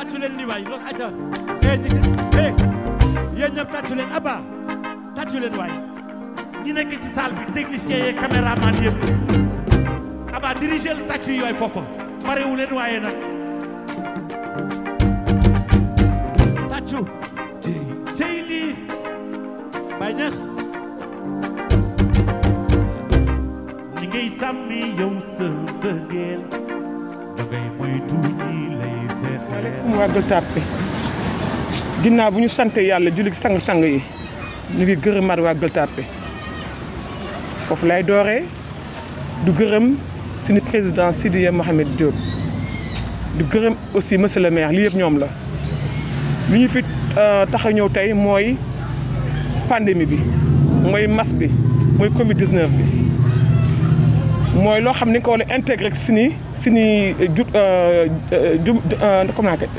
tàccu leen li waay loolu aja eh ñu gis eh yéen ñëpp tàccu leen Abba tàccu leen waay ñi nekk ci salle bi technicien yeeg caméraman yëpp Abba diriger le tàccu yi waay foofu parewu leen waaye nag tàccu cey lii Baye Niass ñi ngay sàmmi yow sa bëggeel da ngay moytu ñi lay fexeel mu waa Gueule Tapée ginnaaw bu ñu sant yàlla julli sang-sang yi ñu ngi gërëmaat waa Gueule Tapée foofu lay dooree du gërëm suñu président Sidiya Mohamed Diop du gërëm aussi monsieur le maire lii yëpp ñoom la lu ñu fi tax a ñëw tey mooy pandémie bi mooy mas bi mooy Covid 19 bi mooy loo xam ni ko war a intégré si ni si ni ju ju comment que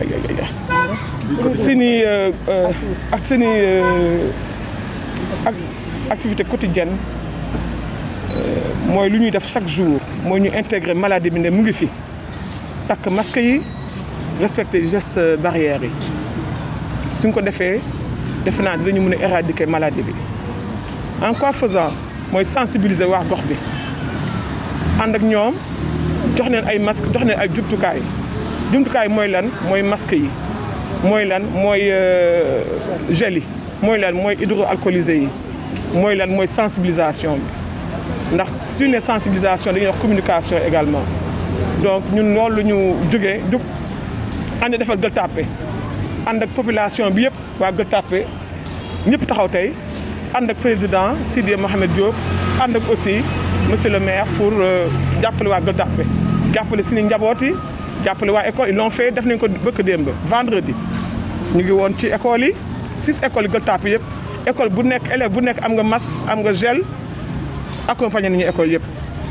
si ni ak si ni ak activité quotidienne mooy lu ñuy def chaque jour mooy ñu intégré maladie bi ne mu ngi fi takk masque yi respecté gestes barrières yi suñ ko defee defe naa dinañu mën a éradiquer maladie bi en quoi faisant mooy sensibiliser waa gox bi ànd ak ñoom jox leen ay masque jox leen ay jumtukaay jumtukaay mooy lan mooy masque yi mooy lan mooy gel yi mooy lan mooy hydroalcoolisé yi mooy lan mooy sensibilisation bi ndax su ñu nee sensibilisation dañuy wax communication également donc ñun loolu la ñu jógee jug ànd defal Gueule Tapée ànd ak population bi yëpp waa Gueule Tapée ñëpp taxaw tey ànd ak président Sidy Mohamed Diop ànd ak aussi monsieur le maire pour jàppale waa Gueule Tapée jàppale suñu njaboot yi jàppale waa école ils l'ont fait def nañ ko bëkk démb vendredi ñu ngi woon ci école yi six écoles yi Gueule Tapée yëpp école bu nekk élève bu nekk am nga masque am nga gel accompagné nañu école yëpp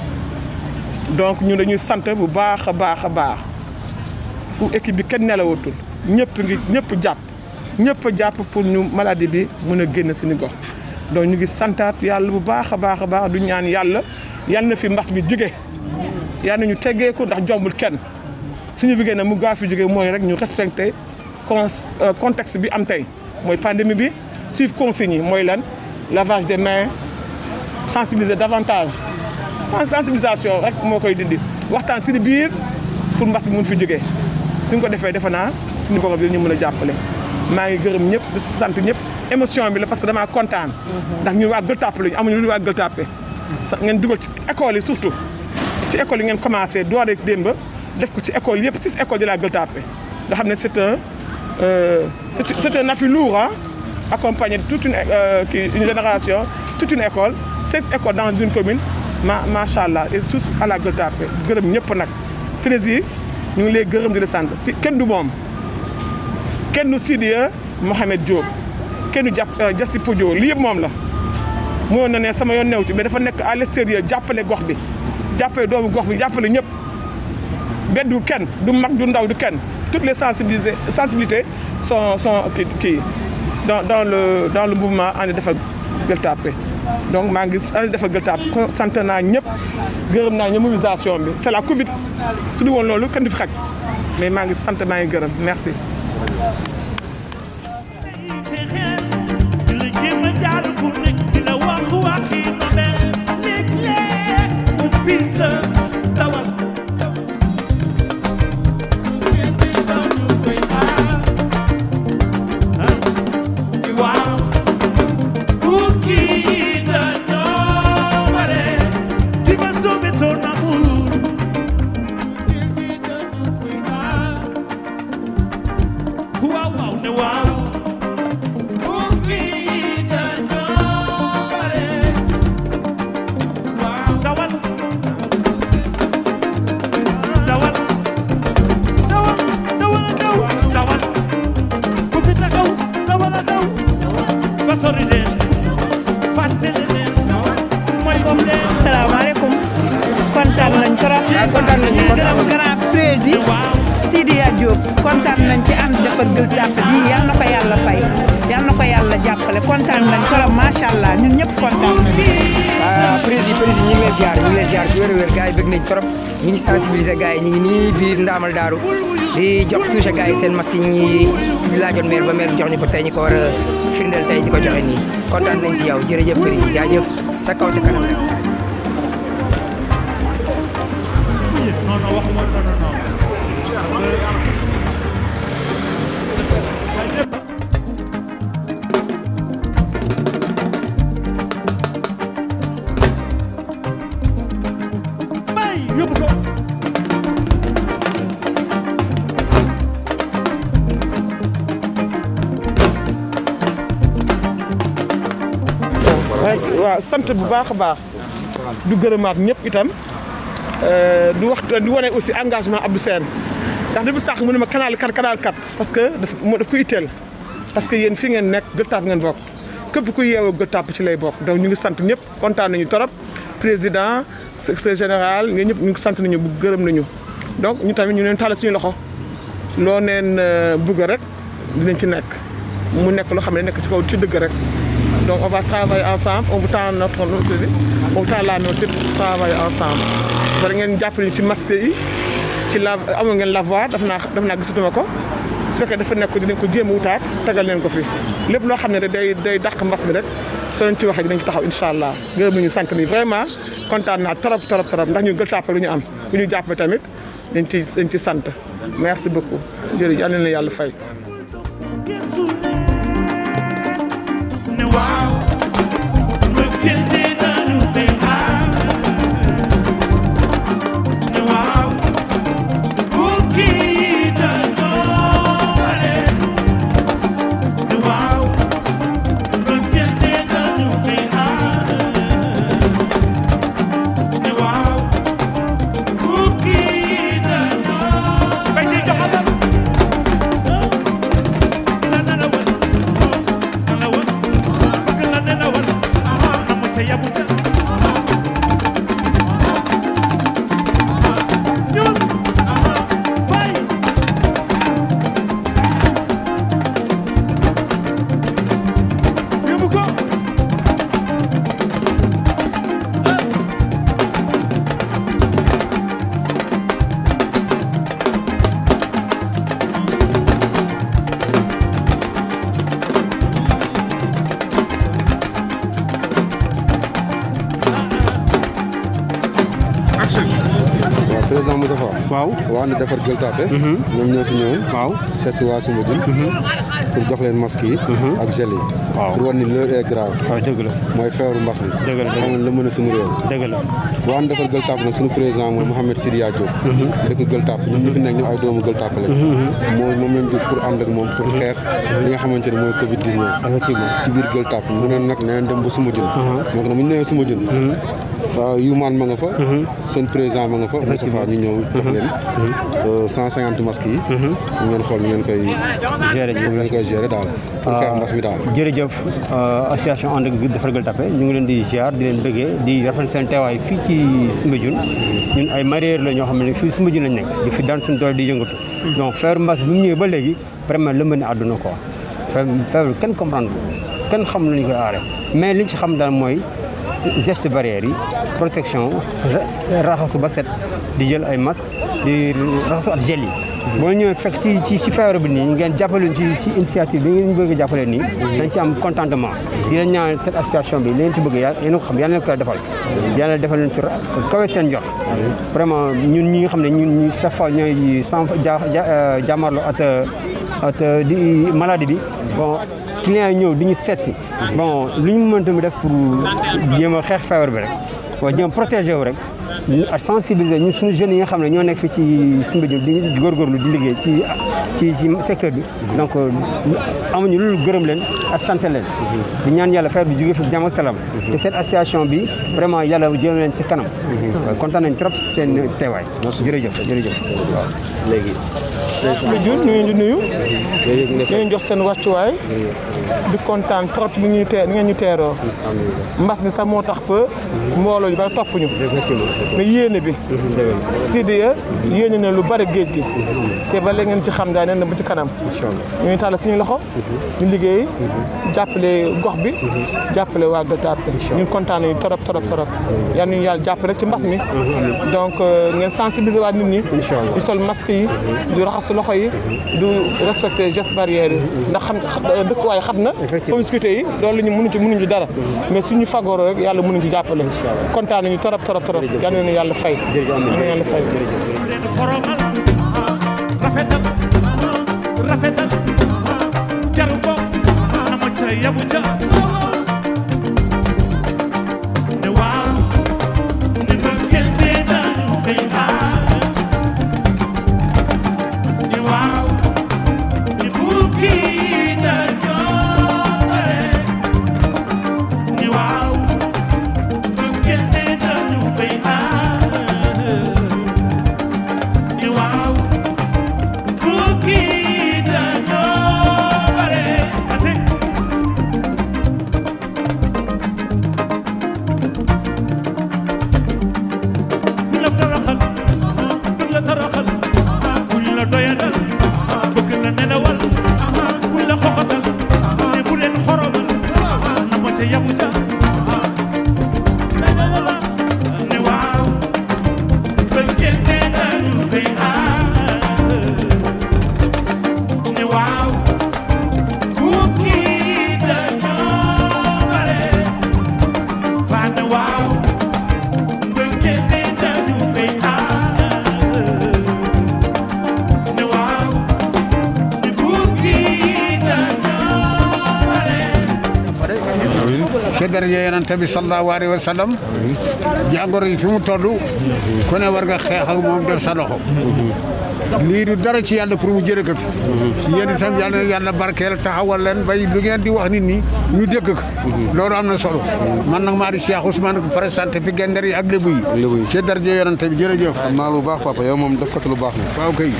donc ñun dañuy sant bu baax a baax a baax fu équipe bi kenn nelawatul ñëpp ngi ñëpp jàpp ñëpp a jàpp pour ñu maladie bi mën a génn suñu gox donc ñu ngi santaat yàlla bu baax a baax a baax du ñaan yàlla yàlla na fi mbas bi jóge yàlla na ñu teggeeku ndax jombul kenn suñu bëggee na mu gaaw fi jóge mooy rek ñu respecté con contexte bi am tey mooy pandémie bi suivre consignes yi mooy lan lavage des mains sensibiliser davantage sensibilisation rek moo koy dindi waxtaan si biir pour mbas bi mun fi jógee suñ ko defee defe naa suñu borom bi ñu mën a jàppale maa ngi gërëm ñëpp di sant ñëpp émotion bi la parce que damaa kontaan ndax ñu waa Gueule Tapée lañu amuñu lu waa Gueule Tapée sax ngeen dugal ci école yi surtout ci école yi ngeen commencé doore démb def ko ci école yëpp six écoles de la Gueule Tapée nga xam ne c'est un c'est un appui lourd ah accompagné toute une une génération toute une école six écoles dans une commune ma macha allah et tous à la Gueule Tapée gërëm ñëpp nag président ñu ngi lay gërëm di la sant si kenn du moom kenn du Sidiya Mohamed Diop kenn du jàpp Jassi Podio lii yëpp moom la. moo na ne sama yoon new ci mais dafa nekk à l'extérieur jàppale gox bi jàppale doomu gox bi jàppale ñëpp beddu kenn du mag du ndaw du kenn toutes les sensibilités sensibilités sont sont kii kii dans dans le dans le mouvement ànd defal Gueule Tapée donc maa ngi ànd defal Gueule Tapée sant naa ñëpp gërëm naa ñëpp mobilisation bi c'est la Covid su du woon loolu kenn du fi xaj mais maa ngi sant maa ngi gërëm merci. salaamaaleykum kontaan nañ trop kontaan nañ ñu gërëm grand président Sidiya Diop kontaan nañ ci ànd defar Gueule Tapée bii yal na ko yàlla fay yal na ko yàlla jàppale kontaan nañ trop macha allah ñun ñëpp kontaan nañ. ah président président ñu ngi lay ziar ñu ngi lay ziar ci wér-wér gars yi bëgg nañ trop ñu ngi sensibiliser gars yi ñu ngi nii biir Ndaamal Daaru di jox touché gars yi seen masque yi ñuy laajoon maire ba maire jox ñu ko tey ñu ko war a firndeel tey di ko joxe nii kontaan nañ si yow jërëjëf président jaajëf sa kaw sa kanam rek. non non waxuma non non non. bay yóbbu ko. waaw sant bu baax a baax du gërëmaat ñëpp itam du wax di wane aussi engagement Abdou Sène ndax depuis sànq mu ne ma canal 4 canal 4 parce que daf moo daf ko itteel parce que yéen fi ngeen nekk Gueule Tapée ngeen bokk képp ku yeewoo Gueule Tapée ci lay bokk donc ñu ngi sant ñëpp kontaan nañu torop président secrétaire général ñun ñëpp ñu ngi sant nañu bu gërëm nañu donc ñu tamit ñu leen tàllal suñu loxo loo neen bugg rek dinañ ci nekk mu nekk loo xam ne nekk ci kaw ci dëgg rek donc on va travailler ensemble on vous tend notre notre on vous tend la main aussi pour travailler ensemble. war ngeen jàppale ñu ci masque yi ci la amoon ngeen lavoir daf naa daf naa gisatuma ko su fekkee dafa nekk dinañ ko jéem a wutaat tegal leen ko fi lépp loo xam ne rek day day dàq mbas mi rek soo leen ci waxee dinañ ci taxaw incha allah gërëm nañu sant nañu vraiment kontaan naa trop trop trop ndax ñu Gueule Tapée lu ñu am bu ñu jàppale tamit dañ ci dañ ci sant merci beaucoup jërëjëf yal na leen yàlla fay. ne waaw mbëggeel dee nañu bay xaar ne waaw bukki yi dañoo bare ne waaw mbëggeel dee nañu bay xaar ne waaw bukki yi dañoo bay di joxalal la nana wal nana wal bëgg la nana wal amu ca yabu ca ñun bay yóbbu ko waaw président Moussa Fall. waaw waa na defar Gueule Tapée. ñoom ñoo fi ñëw. waaw seet si waa Soumbédioune. pour jox leen masque yi. ak gel yi. waaw pour wan ni l'heure est grave. waaw dëgg la mooy feebaru mbas mi. Dëgg la, dëgg la. xam nga la mën a suñu réew. dëgg la waa na defar Gueule Tapée nag suñu président mooy Mouhamed Sidiya Diop. dëkk Gueule Tapée ñun ñu fi nekk ñu ay doomu Gueule Tapée lañ. moo moom lañ jóg pour ànd ak moom pour xeex li nga xamante ne mooy Covid 19. effectivement ci biir Gueule Tapée mu ne nag nee dem ba Soumbédioune. donc nag bu ñu nee Soumbédioune. fa Youmane ma nga fa. seen président ma nga fa. Moustapha ñu ñëw jox leen. 150 masques yi. ñu ngeen xool ñu ngeen koy. Gérer ji. ñu ngeen koy gérer daal. pour xeex mbas mi daal. jërëjëf association ànd ak defar Gueule Tapée ñu ngi leen di ziar di leen bëggee di rafetlu seen teewaay fii ci Soumbédioune ñun ay mareyeurs la ñoo xam ne fii Soumbédioune lañ nekk di fi daan suñu doole di yëngatu donc feebar mbas bi mu ñëwee ba léegi vraiment lëmb na àdduna quoi feebar feebar kenn comprendre ko kenn xam nañu koy aare mais liñ ci xam daal mooy geste barrière yi protection raxasu ba set di jël ay masque di raxasu at gel yi boo ñëwee fekk ci ci ci feebar bi nii ngeen jàppale ci ci initiative bi ngeen bëgg a jàppale nii dañ ci am contentement di leen ñaanal cette association bi li ngeen ci bëgg yàlla yéen a ko xam yàlla leen ko defal yàlla defal leen ci kawe seen jox vraiment ñun ñi nga xam ne ñun ñu chaque fois ñooy sans ja jàmmarloo at at di maladie bi bon clients yi ñëw di ñu seet si bon lu ñu mënta mu def pour jéem a xeex feebar bi rek waaw jéem a protéger wu rek ak sensibiliser ñun suñu jeunes yi nga xam ne ñoo nekk fii ci Soumbédioune di góorgóorlu di liggéey ci ci ci secteur bi donc amuñu loolu gërëm leen ak sant leen di ñaan yàlla feebar bi jóge fi jàmm ak salaam te cette association bi vraiment yàlla jëm leen si kanam waaw kontaan nañ trop seen teewaay jërëjëf jërëjëf waaw léegi Soumbédioune ñu ngi leen di nuyu ñu leen jox seen wàccuwaay di kontaan trop ni ñuy tee ni ngeen ñu teeroo mbas mi sax moo tax ba mbooloo yu bari topp ñu mais yéene bi Sidiya yéene na lu bari géej gi te ba léegi ngeen ci xam daa ne ba ci kanam ñu ngi tàll suñu loxo ñu liggéey jàppale gox bi jàppale waa Gueule Tapée ñu kontaan nañu torop torop torop yal nañu yàlla jàppale ci mbas mi donc ngeen sensibiliser waa nit ñi di sol masque yi du raxasu loxo yi du respecter gestes barrières yi ndax xam dëkk waaye xat na promiscuité yi loolu ñu mënuñ ci mënuñ ci dara mais suñu fagooro rek yàlla mënuñ ci jàppale kontaan nañu torop torop torop yal nañu yàlla fay yal nañu yàlla fay xoromal rafetal rafetal jaru ko na ma ca yabu ca ne waaw ni mbëggeel bee dañu koy xaar ni waaw ni bukki dañoo bare ni waaw mbëggeel bee dañu koy xaar ni waaw bukki dañoo bare ate buñ la toroxal buñ la toroxal buñ la doyadal bëgg la nelawal buñ la xoxatal ne bu leen xoromal na ma ca yabu ca la la la la ne waaw bëggeel ne dañu koy aar ne waaw bukki dañoo bare faa ne waaw bëggeel ne dañu koy aar ne waaw ni bukki dañoo bare ci daraja yonent bi sallallahu alayhi wa sallam jàngoro yi fi mu toll ku ne war nga xeex ak moom def sa loxo lii du dara ci yàlla pour mu jëlee ko fi yéen itam yàlla na yàlla barkeel taxawal leen bay lu ngeen di wax nit ñi ñu dégg ko loolu am na solo man nag maa di Cheikh Ousmane ko présenté fi gender yi ak lébu yi Lébu yi. ci daraja yonent bi jërëjëf xam naa lu baax papa yow moom def ko lu baax na waaw kay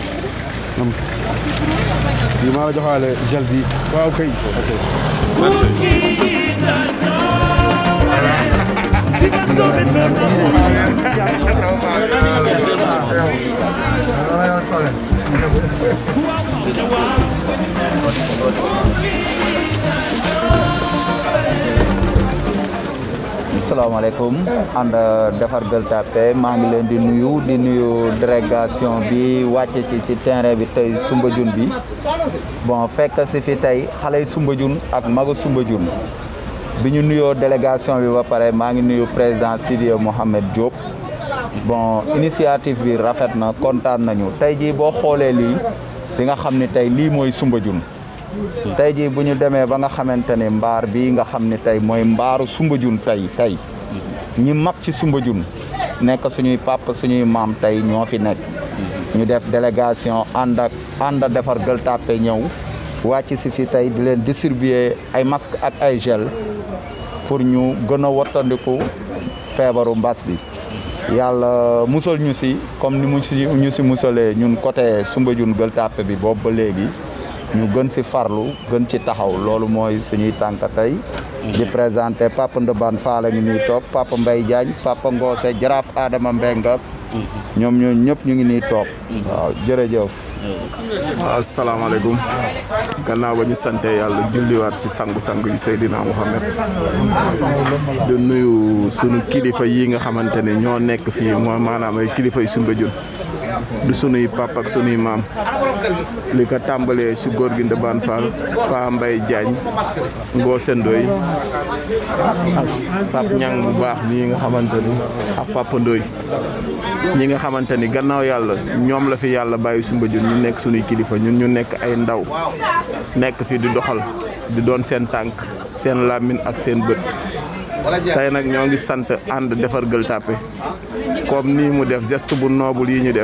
yi maa la joxaale gel bi waaw kay salaamaaleykum ànd defar Gueule Tapée maa ngi leen di nuyu di nuyu délégation bi wàcce ci ci terrain bi tey Soumbédioune bi bon fekk si fi tey xale yi Soumbédioune ak magu Soumbédioune bi ñu nuyoo délégation bi ba pare maa ngi nuyu président Sidiya Mohamed Diop bon initiative bi rafet na kontaan nañu tey jii boo xoolee lii di nga xam ni tey lii mooy Soumbédioune tey jii bu ñu demee ba nga xamante ne mbaar bii nga xam ne tey mooy mbaaru Soumbédioune tey tey ñi mag ci Soumbédioune nekk suñuy papa suñuy maam tey ñoo fi nekk ñu def délégation ànd ak ànd defar Gueule Tapée ñëw wàcc si fi tey di leen distribuer ay masque ak ay gel pour ñu gën a wattandiku feebaru mbas bi yàlla musal ñu si comme ni mu si ñu si musalee ñun côté Soumbédioune Gueule Tapée bi boobu ba léegi ñu gën si farlu gën ci taxaw loolu mooy suñuy tànk tey di présenté Papa Ndobane Fall ngi nii toog Papa Mbaye Diagne Papa Ngose Jaraaf Adama Mbenga ñoom ñoo ñëpp ñu ngi nii toog waaw jërëjëf asalaamaaleykum gannaaw ba ñu sante yàlla julliwaat ci sangu-sangu yi Seydina Mouhamed di nuyu sunu kilifa yi nga xamante ne ñoo nekk fii mooy maanaam ay kilifa yu Soumbédioune du sunuy pap ak sunuy maam li ko tàmbalee si góor gi Ndebane Fall Pa Mbaye Diagne Ngose Ndoye ak Pap Ñang bu baax nii nga xamante ni ak Papa Ndoye ñi nga xamante ni gannaaw yàlla ñoom la fi yàlla bàyyi Soumbédioune ñu nekk sunuy kilifa ñun ñu nekk ay ndaw nekk fi di doxal di doon seen tànk seen làmmiñ ak seen bët tey nag ñoo ngi sant ànd defar Gueule Tapée comme nii mu def geste bu noble yi ñu def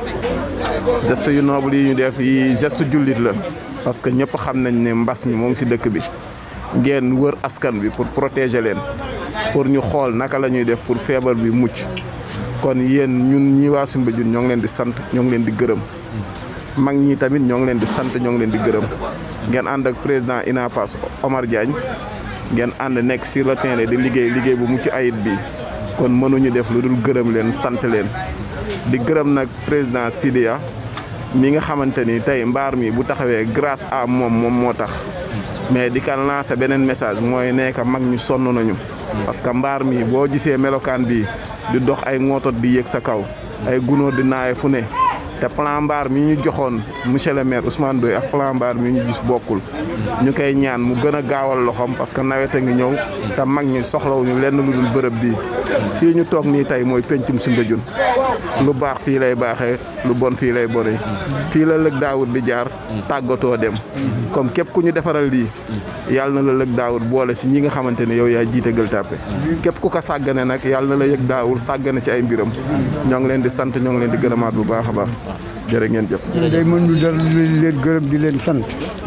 geste yu noble yi ñu def yi geste jullit la parce que ñëpp xam nañ ne mbas mi moo ngi ci dëkk bi ngeen wër askan bi pour protéger leen pour ñu xool naka la ñuy def pour feebar bi mucc kon yéen ñun ñi waa Soumbédioune ñoo ngi leen di sant ñoo ngi leen di gërëm mag ñi tamit ñoo ngi leen di sant ñoo ngi leen di gërëm ngeen ànd ak président INAPAS Omar Diagne ngeen ànd nekk sur le terrain di liggéey liggéey bu mucc ayib bi kon mënuñu def lu dul gërëm leen sant leen di gërëm nag président Sidiya mi nga xamante ni tey mbaar mi bu taxawee grâce à moom moom moo tax mais di ka lancer beneen message mooy nekk mag ñu sonn nañu parce que mbaar mi boo gisee melokaan bi di dox ay ngootot di yéeg sa kaw ay gunóor di naaye fu ne te plan mbaar mi ñu joxoon monsieur le maire Ousmane Doye ak plan mbaar mi ñu gis bokkul ñu koy ñaan mu gën a gaawal loxoom parce que nawet a ngi ñëw te mag ñi soxlawuñu lenn lu dul bërëb bii fii ñu toog nii tey mooy pencum Soumbédioune lu baax fii lay baaxee lu bon fii lay bone fii la lëg daawut di jaar tàggatoo dem comme képp ku ñu defaral lii yàlla na la lëg daawut boole si ñi nga xamante ne yow yaa jiite Gueule Tapée képp ku ko sàggane nag yàlla na la yëg daawul sàggane ci ay mbiram ñoo ngi leen di sant ñoo ngi leen di gërëmaat bu baax a baax jërë ngeen jëf day mën ñu dal leen gërëm di leen sant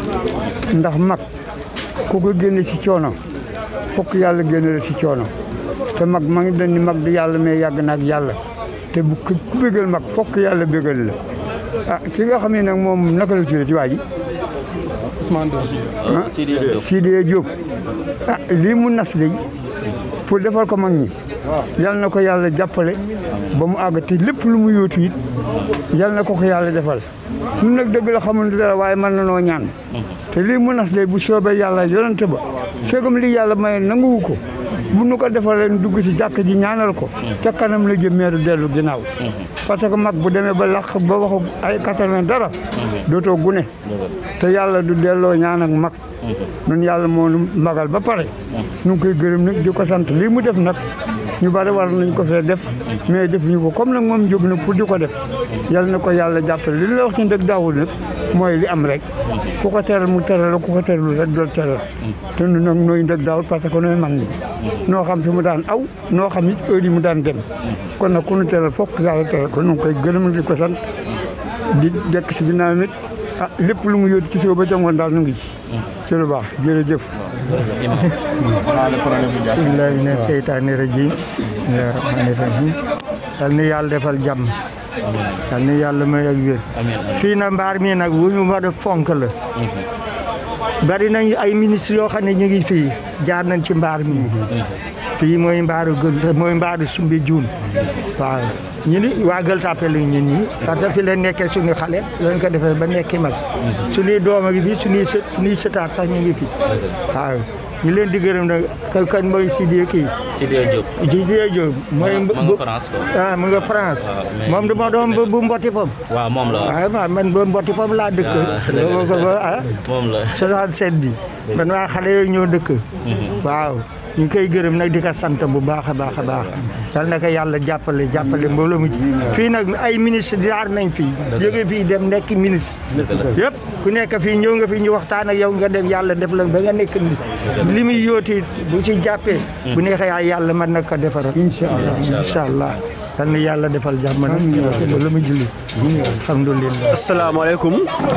ndax mag ku ko génne ci coono fokk yàlla génne la ci coono te mag ma ngi dañ ni mag di yàlla mais yàgg na ak yàlla te bu ku bégal mag fokk yàlla bégal la ah ki nga xam ne nag moom naka la tuddee ci waa ji Ousmane Diop. Sidiya Diop Sidiya Diop ah lii mu nas de pour defal ko mag ñi yal na ko yàlla jàppale ba mu àgg te lépp lu mu yóotu it yal na ko ko yàlla defal ñun nag dëgg la xamul dara waaye mën na noo ñaan te lii mu nas de bu soobee yàlla yonante ba seegam lii yàlla may nanguwu ko bu nu ko defalee dugg ci jàkk ji ñaanal ko ca kanam la jëm meeru dellu ginnaaw parce que mag bu demee ba laq ba waxu ay quatre-vingt dara dootoo gune te yàlla du delloo ñaan ak mag nun yàlla moo nu magal ba pare nu ngi koy gërëm nag di ko sant lii mu def nag ñu bari war nañ ko fee def mais defuñu ko comme nag moom jóg na pour di ko def yàlla na ko yàlla jàppale li la wax ci ndëg daawul nag mooy li am rek ku ko teral mu teral la ku ko teralul rek dool teral te nu nag nooy ndëg daawul parce que nooy mag ñi noo xam fi mu daan aw noo xam it heure yi mu daan dem kon nag ku nu teral fokk yàlla teral ko nu ngi koy gërëm di ko sant di dekk si ginnaaw it ah lépp lu mu yóot ci suba ba jangoon daal nu ngi ci ci lu baax jërëjëf bismillahi mina seytaani rajim bismillahi rahmani rahim yal na yàlla defal jàmm yal na yàlla may ak wér fii na mbaar mi nag wu ñu war a fonk la bari nañ ay ministre yoo xam ne ñu ngi fii jaar nañ ci mbaar mi fii mooy mbaaru gël mooy mbaaru Soumbédioune waaw ñu ni waa Gueule Tapée lañ ñun ñi parce que fi leen nekkee suñu xale lañ ko defee ba nekki mag suñuy doom a ngi fi suñuy sët suñuy sëtaat sax ñu ngi fi waaw ñu leen di gërëm nag kan kan mooy Sidiya kii Sidiya Diop. Sidiya Diop mooy ma nga France quoi. ah mu nga France mais- moom du ma doom bu bu mboti pom waaw moom la waaw man man ba mboti pom laa dëkk boobu ko ba ah moom la. 67 bi man waa xale yooyu ñoo dëkk waaw ñu ngi koy gërëm nag di ko sant bu baax a baax a baax yal na ko yàlla jàppale jàppale mbooloo mi fii nag ay ministre jaar nañ fii jóge fii dem nekk ministre yëpp ku nekk fii ñëw nga fii ñu waxtaan ak yow nga dem yàlla def la ba nga nekk li muy yóoti bu ci jàppee bu neexee yaay yàlla mën na ko defaral incha allah incha allah yal na yàlla defal jàmm nag loolu mu julli alhamdulilah asalaamaaleykum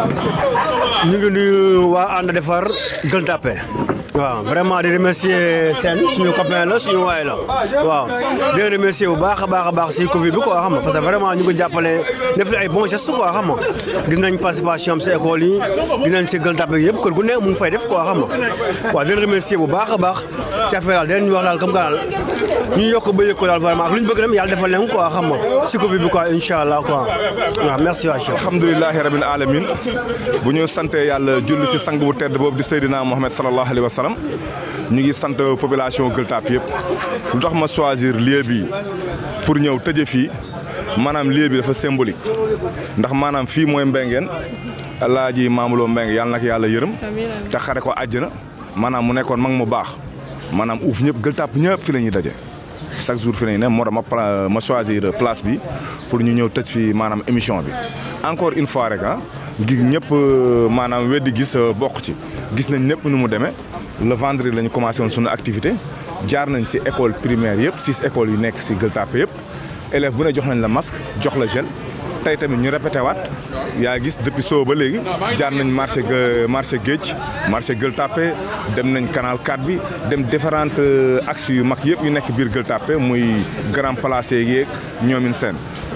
ñu ngi nuyu waa ànd defar Gueule Tapée waaw vraiment di remercier seen suñu copain la suñu waay la waaw di leen remercier bu baax a baax a baax si Covid bi quoi xam nga parce que vraiment ñu ngi jàppale def ay bons gestes quoi xam nga gis nañ participation am si école yi gis nañ si Gueule Tapée yëpp kër gu ne mu ngi fay def quoi xam nga waaw di leen remercier bu baax a baax si affaire daal di leen wax daal comme que daal ñu yokk ba yëg ko daal vraiment ak lu ñu bëgg dem yàlla defal leen quoi xam nga si Covid bi quoi incha allah quoi waaw merci waa chef alhamdulilahi rabbil alamin bu ñu sante yàlla julli ci sang bu tedd boobu di Seydina Mohamed sallallahu alayhi wa sallam ñu ngi sant population Gueule Tapée yëpp lu tax ma choisir lieu bi pour ñëw tëje fii maanaam lieu bi dafa symbolique ndax maanaam fii mooy Mbengeen Alaaji Maamuloo Mbeng yàlla nag yàlla yërëm te xare ko àjjana maanaam mu nekkoon mag mu baax maanaam uuf ñëpp Gueule Tapée ñëpp fi la ñuy daje chaque jour fi nañ ne moo tax ma pla- ma choisir place bi pour ñu ñëw tëj fi maanaam émission bi encore une fois rek ah gi ñëpp maanaam weddi gis bokk ci gis nañ ñëpp nu mu demee le vendredi la ñu commencé woon suñu activité jaar nañ si école primaire yëpp six écoles yu nekk si Gueule Tapée yëpp élève bu ne jox nañ la masque jox la gel tey tamit ñu répété waat yaa gis depuis soo ba léegi jaar nañ marché marché géej marché Gueule Tapée dem nañ canal 4 bi dem différentes axes yu mag yëpp yu nekk biir Gueule Tapée muy grand place yeeg ñoomin seen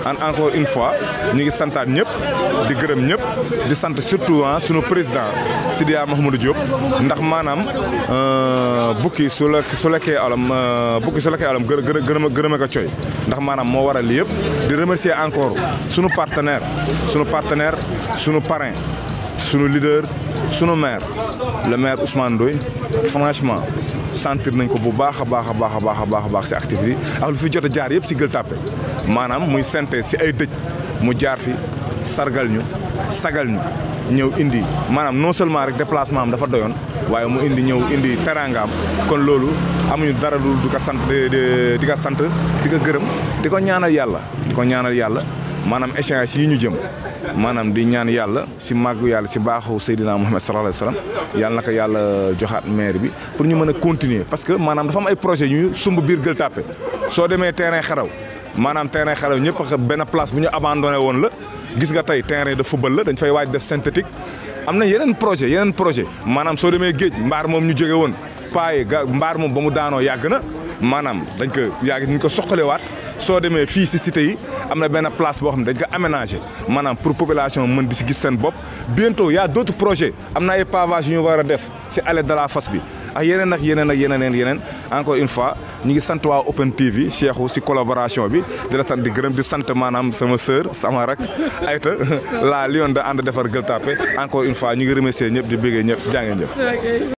en encore une fois ñu ngi santaat ñëpp di gërëm ñëpp di sant surtout ah sunu président Sidia Mahamadou Diop ndax maanaam bukki su la su lekkee alam bukki su lekkee alam gë gërëm gërëme ko coy ndax maanaam moo waral lii yëpp di remercier encore sunu partenaire sunu partenaire sunu parrain sunu leader sunu maire le maire Ousmane Ndoye franchement sentir nañ ko bu baax a baax a baax a baax a baax a baax si activité yi ak lu fi jot a jaar yëpp si Gueule Tapée maanaam muy synthèse si ay dëj mu jaar fi sargal ñu sagal ñu ñëw indi maanaam non seulement rek déplacement am dafa doyoon waaye mu indi ñëw indi teraangaam kon loolu amuñu dara lu di ko sant di di ko sant di ko gërëm di ko ñaanal yàlla di ko ñaanal yàlla maanaam échéance yi ñu jëm maanaam di ñaan yàlla si màggu yàlla si baaxu Seydina Muhammad sallallahu alayhi wa sallam yàlla na ko yàlla joxaat maire bi pour ñu mën a continuer parce que maanaam dafa am ay projet yu sumb biir Gueule Tapée soo demee terrain xaraw maanaam terrain xaraw ñëpp benn place bu ñu abandonné woon la gis nga tey terrain de football la dañ fay waaj def synthétique am na yeneen projet yeneen projet maanaam soo demee géej mbaar moom ñu jóge woon paaye ga mbaar moom ba mu daanoo yàgg na maanaam dañ ko yàgg dañ ko soqalewaat soo demee fii si cité yi am na benn place boo xam ne dañ ko aménagé maanaam pour population mën di si gis seen bopp bientôt y a d' autres projets am na ay pavage yu ñu war a def si allée de la Fass bi ak yeneen ak yeneen ak yeneen yeneen encore une fois ñu ngi sant waa Open TV Cheikhou si collaboration bi di la sant di gërëm di sant maanaam sama sœur sama rak Aïta la lion de ànd defar Gueule Tapée encore une fois ñu ngi remercier ñëpp di bëggee ñëpp jaa ngeen jëf